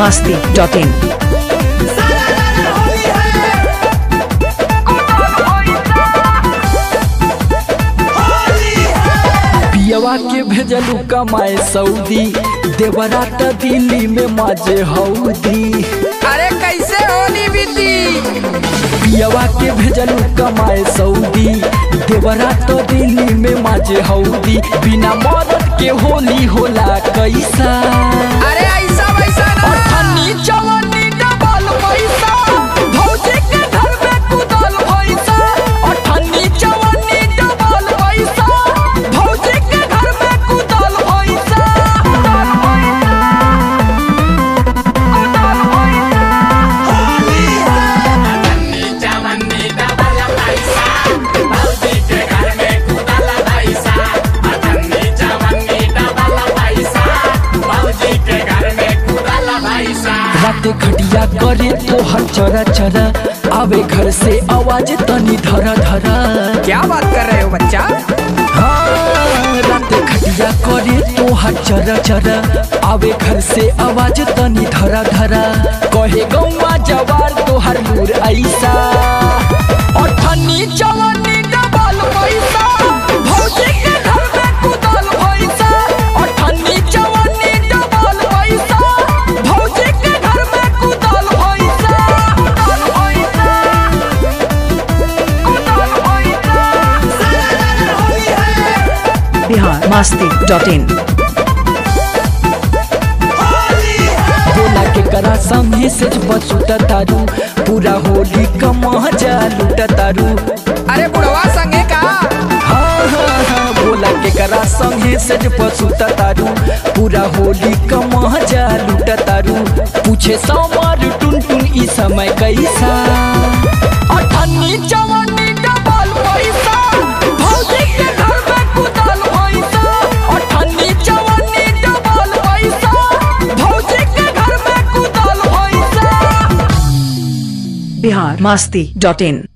masti dot in. पियवा के भेजलू कमाए सऊदी देवरा त दिल्ली में माजे हौदी अरे कैसे होली बीती पियवा के भेजलू कमाए सऊदी देवरा तो दिल्ली में माजे हौदी बिना मदद के होली होला कैसा अरे ऐसा वैसा ना अठन्नी चवन्नी डबल पैसा भौजी के घर में कुदल पैसा अठन्नी चवन्नी डबल पैसा भौजी के घर में कुदल पैसा राते खटिया करे तो हर चरा चरा आवे घर से आवाज तनी धरा धरा क्या बात कर रहे हो बच्चा हाँ, राते खटिया करे तो हर चरा चरा आवे घर से आवाज तनी धरा धरा कहे गौवा जवार तो हर नूर ऐसा अठन्नी चवन्नी डबल पैसा भौजी के घर में कुदल पैसा अठन्नी चवन्नी डबल पैसा भौजी के घर में कुदल पैसा कुदल पैसा कुदल पैसा Bihar masti dot in. बोला के करा संगे से बचुटा तारू पूरा होली का मजा लूटा तारू अरे बुढ़वा संगे का हाँ हाँ हाँ बोला के करा संगे से बचुटा तारू पूरा होली का मजा लूटा तारू पूछे समार टुन टुन ई समय कैसा अठन्नी चवन्नी डबल पैसा भौजी के घर में कुदल पैसा अठन्नी चवन्नी डबल पैसा भौजी के घर में कुदल पैसा Bihar masti dot in.